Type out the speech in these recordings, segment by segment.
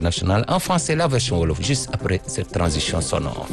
nationale en français la version wolof juste après cette transition sonore.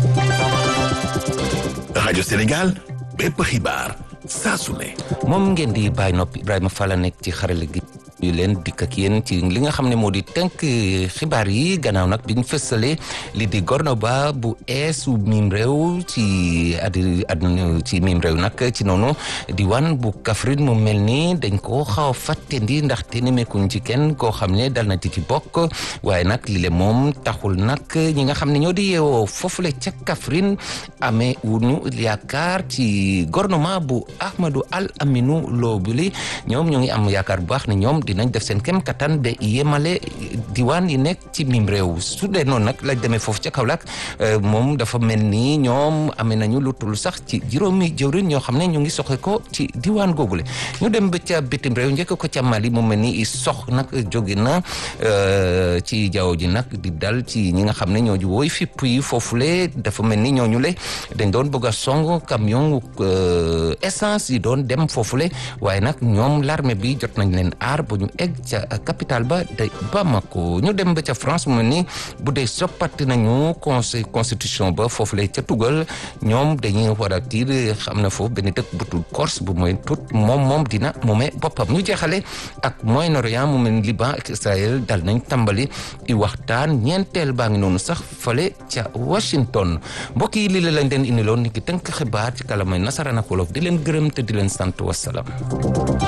rajo Sénégal bépp xibaar saa su ne. moom ngeen di bàyyi noppi Ibrahima Fall nekk ci xarale gi. ñu leen dikk ak yéen ci li nga xam ne moo di tënk xibaar yi gannaaw nag biñ fësalee li di Gornoba bu eesu miim réew ci addi àdduna ci miim réew nag ci noonu diwaan bu Kaffrine mu mel ni dañ ko xaw a fàttendi ndaxte nemmeekuñ ci kenn koo xam ne dal na ci ci bokk waaye nag li le moom taxul nag ñi nga xam ne ñoo di yeewoo foofule ca Kaffrine amee wuñu yaakaar ci gouvernement bu Ahmadou Al Aminou Lo bi ñoom ñoo ngi am yaakaar bu baax ne ñoom dinañ def seen kem kattan ba yemale diwaan yi nekk ci mim réew su dee noonu nag lañ demee foofu ca Kaolack moom dafa mel ni ñoom amee nañu lu tul sax ci juróomi jëwrin ñoo xam ne ñu ngi soxe ko ci diwaan googule ñu dem ba ca bitim réew njëkk ko ca Mali mu mel ni sox nag jóge na ci jaww ji nag di dal ci ñi nga xam ne ñoo ji woy fipp yi foofule dafa mel ni ñooñu le dañ doon bëgg a song camion essence yi doon dem foofule waaye nag ñoom l'armée bi jot nañ leen aar ñu egg ca capitale ba de Bamako ñu dem ba ca France mu ni bu dee soppati nañu conseil constitution ba foofu lay ca tugal ñoom dañuy war a tiir xam na foofu benn dëkk bu tudd Corse bu mooy tut moom moom dina moomee boppam ñu jeexale ak Moyen-Orient mu mel ni Liban ak Israël dal nañ tàmbali i waxtaan ñeenteel baa ngi noonu sax fale ca Washington mbokk yi lii la lañ leen indiloon ni ki tënk xibaar ci kalamay nasaraan ak wolof di leen gërëm te di leen sant wasalaam